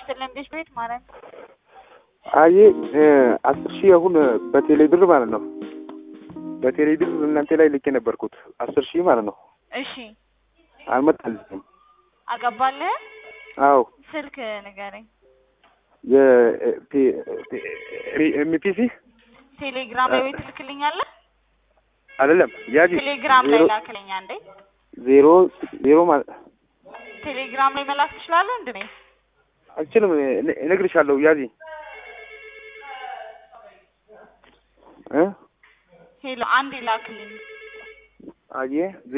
ይስጥልን ቤት ቤት ማለት አይ አስር ሺህ አሁን በቴሌ ብር ማለት ነው። በቴሌ ብር እናንተ ላይ ልኬ ነበርኩት አስር ሺህ ማለት ነው። እሺ አልመጣልኝም። አገባልህ አዎ ስልክ ንገረኝ። የኤምፒሲ ቴሌግራም ላይ ወይ ትልክልኛለህ? አይደለም ያዚ ቴሌግራም ላይ ዜሮ- ላክልኛ እንዴ። ዜሮ ዜሮ ማለት ቴሌግራም ላይ መላክ ትችላለህ እንዴ? እኔ አልችልም። እነ- እነግርሻለሁ ያዚ እ ሄሎ አንዴ ላክልኝ። አየ